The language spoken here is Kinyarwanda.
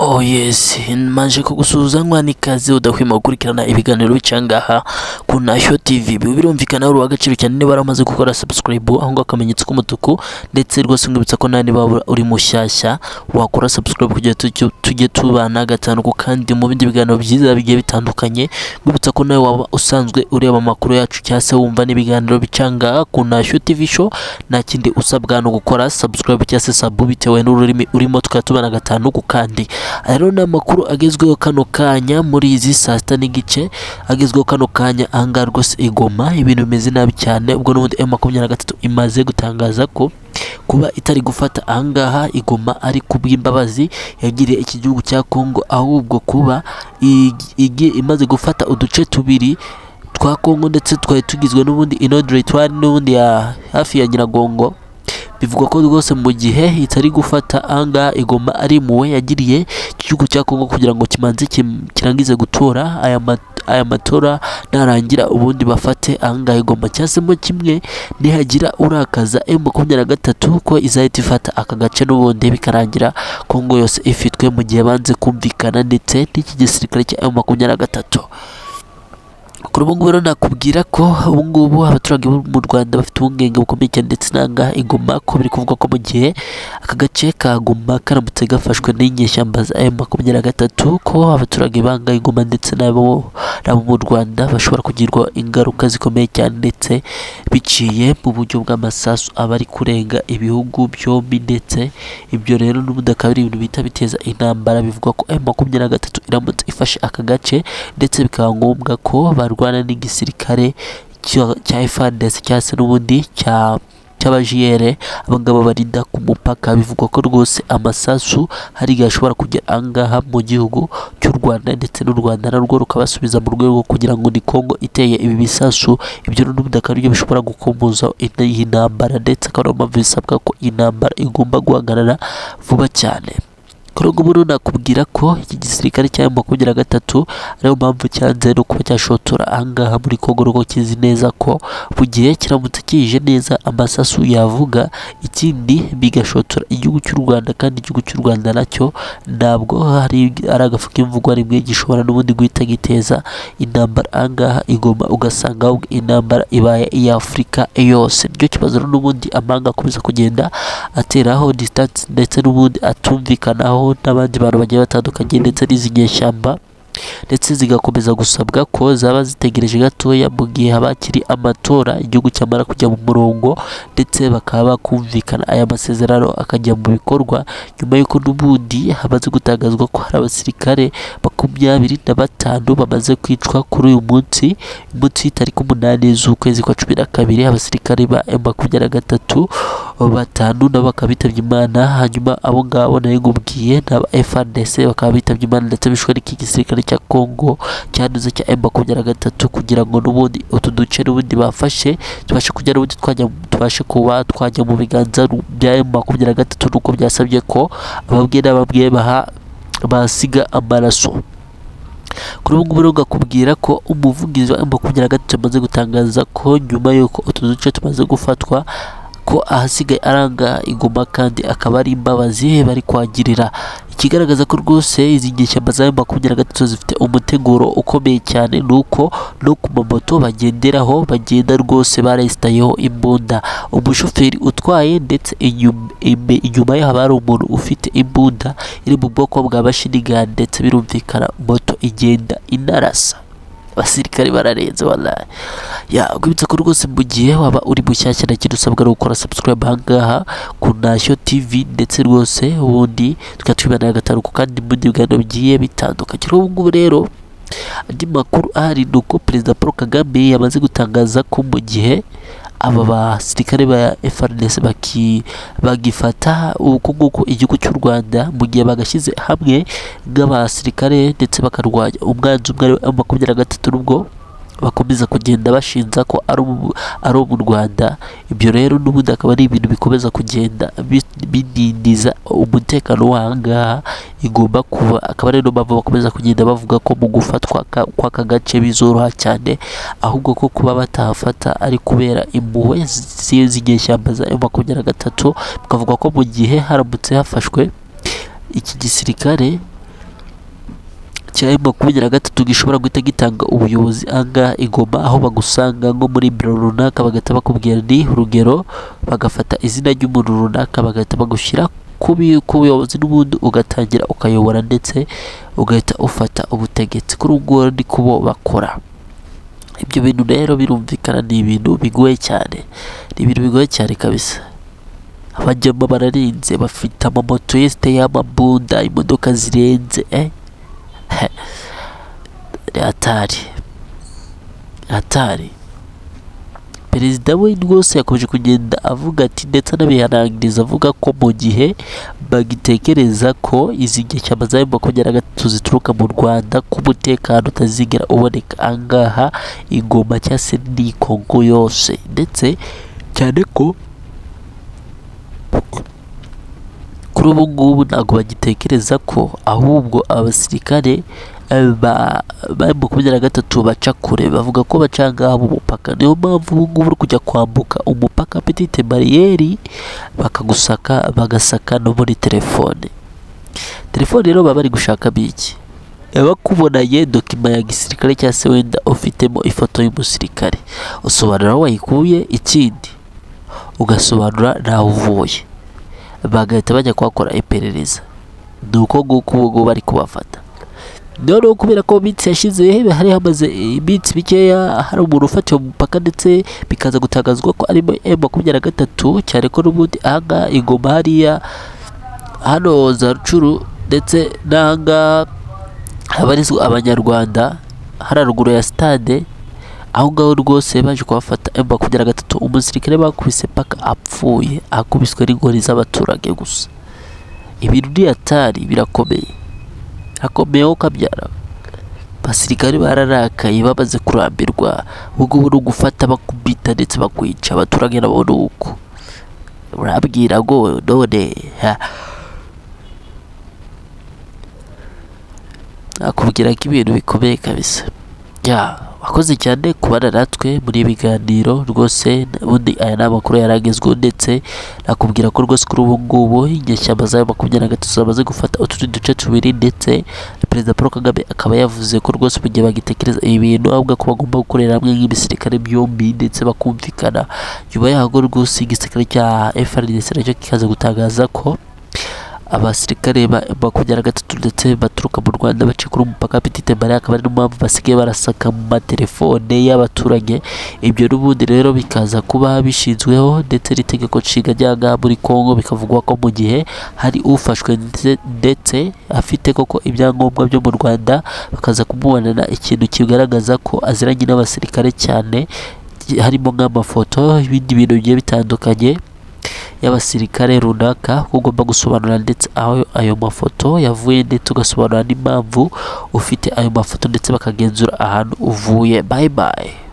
Oh yes, manje kugusuhuza nikaze udahwema gukurikirana ibiganiro bicyangaha ku Ntashyo TV. Biba birumvikana ari uw'agaciro cyane niba waramaze gukora subscribe aho ngaho akamenyetso k'umutuku ndetse rwose ngibutsa ko nawe niba uri mushyashya wakora subscribe kugira tujye tujye tubana gatanu ku kandi mu bindi biganiro byiza bigiye bitandukanye ngibutsa ko nawe waba usanzwe ureba amakuru yacu cyangwa se wumva n'ibiganiro bicyangaha ku Ntashyo TV show nta kindi usabwa no gukora subscribe cyangwa se sabu bitewe n'ururimi urimo tukaba tubana gatanu ku kandi rero ni amakuru agezweho kano kanya muri izi saa sita n'igice agezweho kano kanya ahangaha rwose igoma ibintu bimeze nabi cyane ubwo n'ubundi M makumyabiri na gatatu imaze gutangaza ko kuba itari gufata ahangaha igoma ari ku bw'imbabazi yagiriye iki gihugu cya Kongo ahubwo kuba igi- igi- imaze gufata uduce tubiri twa Kongo ndetse twari tugizwe n'ubundi inodiretwari n'ubundi ya hafi ya Nyiragongo bivugwa ko rwose mu gihe itari gufata ahangaha igoma ari impuhwe yagiriye igihugu cya Kongo kugira ngo kimanze kim- kirangize gutora aya ma- aya matora narangira ubundi bafate ahangaha igoma cyangwa se mo kimwe nihagira urakaza M makumyabiri na gatatu ko izahita ifata aka gace n'ubundi bikarangira Kongo yose ifitwe mu gihe banze kumvikana ndetse n'iki gisirikare cya M makumyabiri na gatatu kuri ubu ngubu rero nakubwira ko ubu ngubu abaturage bo mu Rwanda bafite ubungenge bukomeye cyane ndetse nanga igoma ko biri kuvugwa ko mu gihe aka gace ka Goma karamutse gafashwe n'inyeshyamba za M makumyabiri na gatatu ko abaturage banga ingoma ndetse nabo nabo mu Rwanda bashobora kugirwa ingaruka zikomeye cyane ndetse biciye mu buryo bw'amasasu abari kurenga ibihugu byombi ndetse ibyo rero n'ubundi akaba ari ibintu bita biteza intambara bivugwa ko M makumyabiri na gatatu iramutse ifashe aka gace ndetse bikaba ngombwa ko barwana n'igisirikare cya- cya FARDC cyangwa se n'ubundi cya cy'abajiyere abangaba barinda ku mupaka bivugwa ko rwose amasasu hari igihe ashobora kugera ahangaha mu gihugu cy'u Rwanda ndetse n'u Rwanda narwo rukabasubiza mu rwego rwo kugira ngo ni Kongo iteye ibi bisasu ibyo n'ubundi akaba aribyo bishobora gukomboza ino- iyi ntambara ndetse akaba ariyo mpamvu bisabwa ko iyi ntambara igomba guhagarara vuba cyane kuri ubu ngubu rero nakubwira ko iki gisirikare cya M makumyabiri na gatatu ariyo mpamvu cyanze no kuba cyashotora ahangaha muri Kongo kuko kizi neza ko mu gihe kiramutse kije neza amasasu yavuga ikindi bigashotora igihugu cy'u Rwanda kandi igihugu cy'u Rwanda nacyo ntabwo hari ari agafu k'imvugwa rimwe gishobora n'ubundi guhita giteza intambara ahangaha igoma ugasanga ahubwo intambara ibaye iya Afurika yose nicyo kibazo rero n'ubundi amanga akomeza kugenda ateraho distance ndetse n'ubundi atumvikanaho n'abandi bantu bagiye batandukanye ndetse n'izi nyeshyamba ndetse zigakomeza gusabwa ko zaba zitegereje gatoya mu gihe haba hakiri amatora igihugu cyamara kujya mu murongo ndetse bakaba bakumvikana aya masezerano akajya mu bikorwa nyuma y'uko n'ubundi hamaze gutangazwa ko hari abasirikare makumyabiri na batanu bamaze kwicwa kuri uyu munsi munsi y'itariki umunani z'ukwezi kwa cumi na kabiri abasirikare ba M makumyabiri na gatatu batanu nabo bakaba bitabye imana hanyuma abo ngabo nari ngubwiye n'aba FARDC bakaba bitabye imana ndetse bishwe n'iki gisirikare cya Kongo cyanduze cya M makumyabiri na gatatu kugira ngo n'ubundi utu duce n'ubundi bafashe tubashe kujya n'ubundi twajya tubashe kuba twajya mu biganza bya M makumyabiri na gatatu nuko byasabye ko ababwiye n'ababwiye baha basiga amaraso kuri ubu ngubu rero ngakubwira ko umuvugizi wa M makumyabiri na gatatu yamaze gutangaza ko nyuma y'uko utu duce tumaze gufatwa ko ahasigaye aranga igoma kandi akaba ari imbabazi bari kwagirira ikigaragaza ko rwose izi nyeshyamba za M makumyabiri na gatatu zifite umuteguro ukomeye cyane ni uko no ku mamoto bagenderaho bagenda rwose baresitayeho imbunda umushoferi utwaye ndetse inyum- ime- inyuma ye haba hari umuntu ufite imbunda iri mu bwoko bwa mashinigan ndetse birumvikana moto igenda inarasa abasirikare bararenze wallahi yakwibutsa ko rwose mu gihe waba uri mushyashya na kintu usabwa ari gukora subscribe ahangaha ku ntashyo tv ndetse rwose ubundi tukaba twibana gatanu ku kandi mu bindi biganiro bigiye bitandukanye ubu ngubu rero andi makuru ahari ni uko perezida paul kagame yamaze gutangaza ko mu gihe aba basirikare ba FARDC baki bagifata uku nguku igihugu cy'u Rwanda mu gihe bagashyize hamwe nk'abasirikare ndetse bakarwanya umwanzi umwe ari we M makumyabiri na gatatu n'ubwo bakomeza kugenda bashinja ko ari ubu- ari mu Rwanda ibyo rero n'ubundi akaba ari ibintu bikomeza kugenda bi- bidindiza umutekano wahangaha igomba kuba akaba ari no mpamvu bakomeza kugenda bavuga ko mu gufatwa ka- kw'aka gace bizoroha cyane ahubwo ko kuba batahafata ari kubera impuhwe zi- z'inyeshyamba za M makumyabiri na gatatu bakavuga ko mu gihe haramutse hafashwe iki gisirikare kirayi makumyabiri na gatatu gishobora guhita gitanga ubuyobozi angahe i Goma aho bagusanga nko muri biro runaka bagahita bakubwira ni urugero bagafata izina ry'umuntu runaka bagahita bagushyira ku bi- ku buyobozi n'ubundi ugatangira ukayobora ndetse ugahita ufata ubutegetsi kuri ubwo ni kubo bakora ibyo bintu rero birumvikana ni ibintu bigoye cyane ni ibintu bigoye cyane kabisa abajyamo bararinze bafite amamoto yesite y'amabunda imodoka zirenze eh? ni hatari hatari perezida we rwose yakomeje kugenda avuga ati ndetse anabihanangiriza avuga ko mu gihe bagitekereza ko izi nyeshyamba za makumyabiri na gatatu zituruka mu rwanda ko umutekano utazigera uboneka angaha ingoma cyangwa se n'iyi kongo yose ndetse cyane ko kuri ubu ngubu ntabwo bagitekereza ko ahubwo abasirikare eh, ba ba makumyabiri na gatatu baca kure bavuga ko baca ngaha mu mupaka niyo mpamvu ubu ngubu uri kujya kwambuka umupaka petite bariyeri bakagusaka bagasaka no muri telefone telefone rero baba bari gushaka biki bakubonanye dokima ya gisirikare cyangwa se wenda ufitemo ifoto y'umusirikare usobanura aho wayikuye ikindi ugasobanura ntaho uvuye bagahita bajya kuhakora iperereza ni uko nguko ubu ngubu bari kubafata noneho kubera ko mu minsi yashize hari hamaze iminsi mikeya hari umuntu ufatiwe mu mupaka ndetse bikaza gutangazwa ko ari M makumyabiri na gatatu cyane ko n'ubundi ahangaha ingoma hariya hano za rucuru ndetse n'ahangaha habarizwa abanyarwanda hariya ruguru ya sitade aho ngaho rwose baje kuhafata M makumyabiri na gatatu umusirikare bakubise paka apfuye akubiswe n'ingori z'abaturage gusa ibintu ni hatari birakomeye hakomeyeho kabyara abasirikare bararakaye bamaze kurambirwa ubwo ni ugufata bakubita ndetse bakwica abaturage nabo ni uko urabwira ngo none ha. nakubwira ko ibintu bikomeye kabisa ya wakoze cyane kubana natwe muri ibi biganiro rwose ubundi aya ni amakuru yaragezweho ndetse nakubwira ko rwose kuri ubu ngubu inyeshyamba za makumyabiri na gatatu zamaze gufata utundi duce tubiri ndetse perezida paul kagame akaba yavuze ko rwose mu gihe bagitekereza ibi bintu avuga ko bagomba gukorera hamwe nk'ibisirikare byombi ndetse bakumvikana nyuma yaho rwose igisirikare cya FRDC nacyo kikaza gutangaza ko abasirikare ba makumyabiri na gatatu ndetse baturuka mu rwanda baciye kuri umupaka petite marie akaba ari mpamvu basigaye barasaka mu matelefone y'abaturage ibyo n'ubundi rero bikaza kuba bishinzweho ndetse n'itegeko nshinga rya ngaha muri congo bikavugwa ko mu gihe hari ufashwe ndetse- ndetse afite koko ibyangombwa byo mu rwanda bakaza kumubonana ikintu kigaragaza ko aziranye n'abasirikare cyane harimo nk'amafoto ibindi bintu bigiye bitandukanye y'abasirikare runaka ko ugomba gusobanura ndetse aho ayo mafoto yavuye ndetse ugasobanura n'impamvu ufite ayo mafoto ndetse bakagenzura ahantu uvuye bye bye